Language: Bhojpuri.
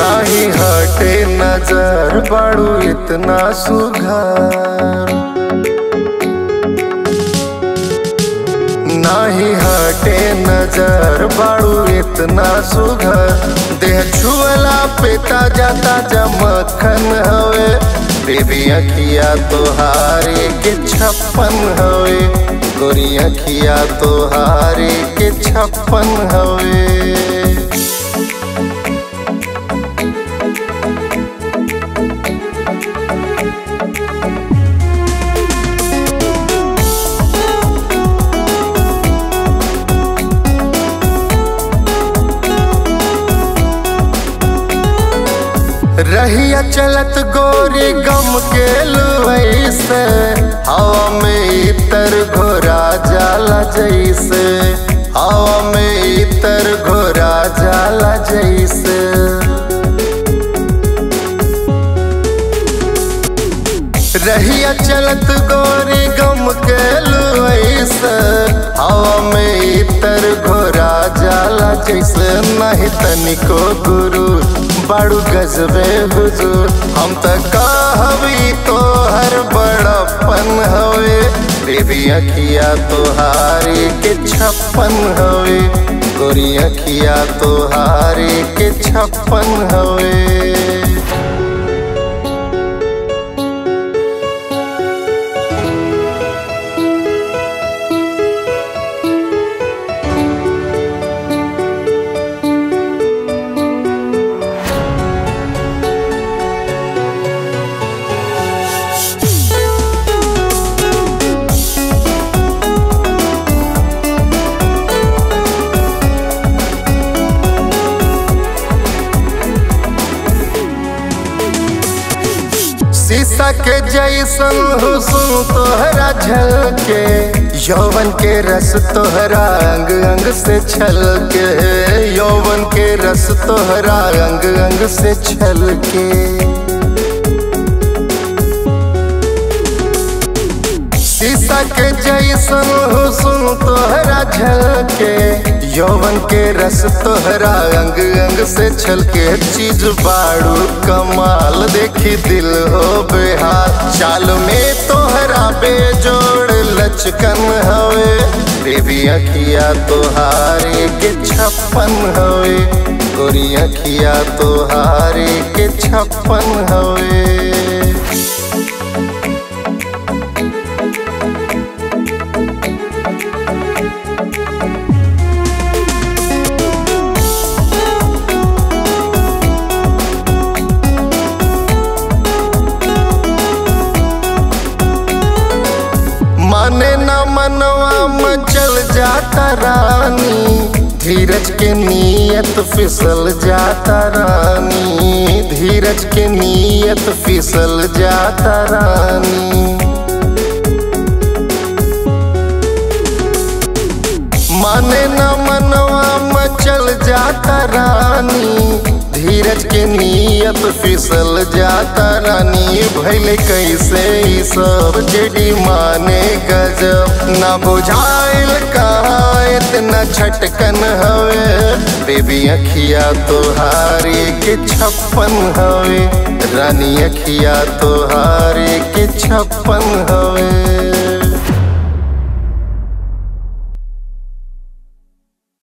नाही हटे नजर बड़ू इतना सुघर नाही हटे नजर बड़ू इतना सुघर देह छुअला पे ताजा ताजा मक्खन हवे बेबी अखिया तोहारे के छप्पन हवे गोरी अखिया तोहारे के छप्पन हवे रहिया चलत गोरी गम के लुवैसे हवा में इतर घोरा जाला जैसे हवा में इतर घोरा जाला जैसे रहिया चलत गोरी गम के लुवैसे हवा में इतर घोरा जाला जैसे नहीं तनिको गुरु बड़ू गजबे हुजूर हम त कहबी तो हर बड़पन हवे बेबी अखिया तोहारी के छप्पन हवे गोरी अखिया तोहारी के छप्पन हवे शीशा के जैसन हुस्न तोहरा झलके यौवन के रस तोहरा अंग अंग से छलके यौवन के रस तोहरा अंग अंग से छलके शीशा के जैसन हुस्न तोहरा झलके यौवन के रस तोहरा अंग अंग से छलके चीज बाड़ू कमाल देखी दिल हो बेहाल चाल में तोहरा बेजोड़ लचकन हवे बेबी अखिया तोहारे के छप्पन हवे गोरी अखिया तोहारे के छप्पन हवे माने न मनवा मचल जाता रानी धीरज के नियत फिसल जाता रानी धीरज के नियत फिसल जाता रानी माने न मनवा मचल जाता रानी धीरज के नियत फिसल जाता रानी भैले कैसे ई सब जेडी माने गजब ना बुझाइल कहाँ इतना छटकन हवे बेबी अखिया तोहारी के छप्पन हवे रानी अखिया तोहारी के छप्पन हवे